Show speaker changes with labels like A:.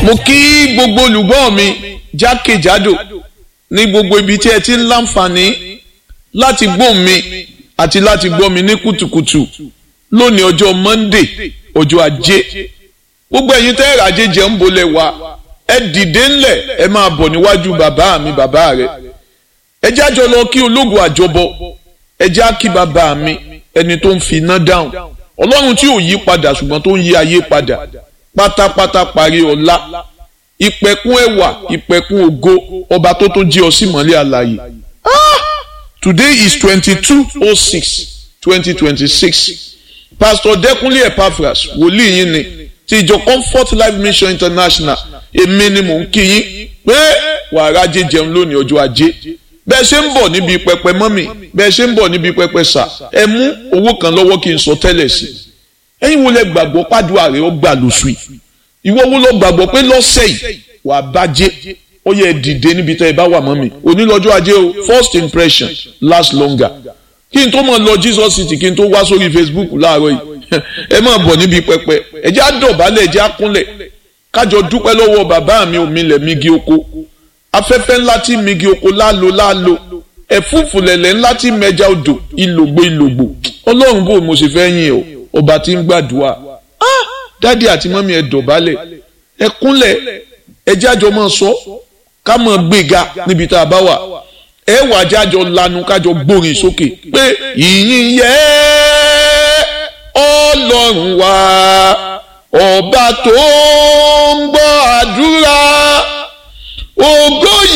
A: mo kí gbogbo olùgbọ́ mi jákèjádò ní gbogbo ibi tí ẹ ti ń láǹfààní láti gbọ́ mi àti láti gbọ́ mi ní kùtùkùtù lónìí ọjọ́ Monday ọjọ́ ajé gbogbo ẹ̀yin tẹ́ ẹ̀rọ ajé jẹ́ ń bolẹ̀ wá ẹ dìde ńlẹ̀ ẹ máa bọ̀ níwájú bàbá mi bàbá rẹ̀ ẹ jẹ́ àjọ lọ kí ológun àjọbọ ẹ jẹ́ á kí bàbá mi ẹni tó ń fi iná dáhùn ọlọ́run tí ò yí padà ṣùgbọ́n tó ń yí ayé padà pátápátá parí ọlá ìpẹ̀kun ẹwà ìpẹ̀kun ògo ọba tó tó jí ọ sí mọ́lẹ̀ àlàyé today is twenty-two oh six twenty twenty-six pastor Dẹ́kúnlé Epaphras wòlíì yín ni ti ìjọ Comfort Life Mission International èmi ni mò ń kí yín pé wàrà ajé jẹun lónìí ọjọ́ ajé bẹ́ẹ̀ ṣe ń bọ̀ níbi pẹpẹ mọ́mì bẹ́ẹ̀ ṣe ń bọ̀ níbi pẹpẹ sà ẹ mú owó kan lọ́wọ́ kí n sọ tẹ́lẹ̀ sí ẹ̀yin wo lẹ gbàgbọ́ pàdùà rẹ̀ ó gbà lóṣù yìí ìwọ wo lọ gbàgbọ́ pé lọ́sẹ̀ yìí wà á bàjẹ́ ó yẹ dìde níbi tẹ́ ẹ bá wà mọ́mì onílọ́jọ́ ajé o first impression last longer kí n tó mọ̀ lọ Jesus City kí n tó wá sórí Facebook láàárọ̀ yìí ẹ máa bọ̀ níbi pẹpẹ ẹ jẹ́ àdọ̀bálẹ̀ ẹ jẹ́ àkúnlẹ̀ kájọ dúpẹ́ lọ́wọ́ bàbá mi òmìnlẹ̀ migi oko afẹ́fẹ́ ńlá tí migi oko lálo lálo ẹ̀fúùfù lẹ̀lẹ̀ ńlá tí mẹja odò ìlògbò ìlògbò ọlọ́run bò mo sì fẹ́ yìn ọ́ ọba tí ń gbàdúrà dádì àti mọ́mí ẹ dọ̀bálẹ̀ ẹ kúnlẹ̀ ẹ jájọ máa sọ ká máa gbéga níbi tá a bá wà ẹ wà jájọ lanu kájọ gbórin sókè pé ìyìn yẹ ọlọ́run wa ọba tó ń gbọ́ àdúrà ògo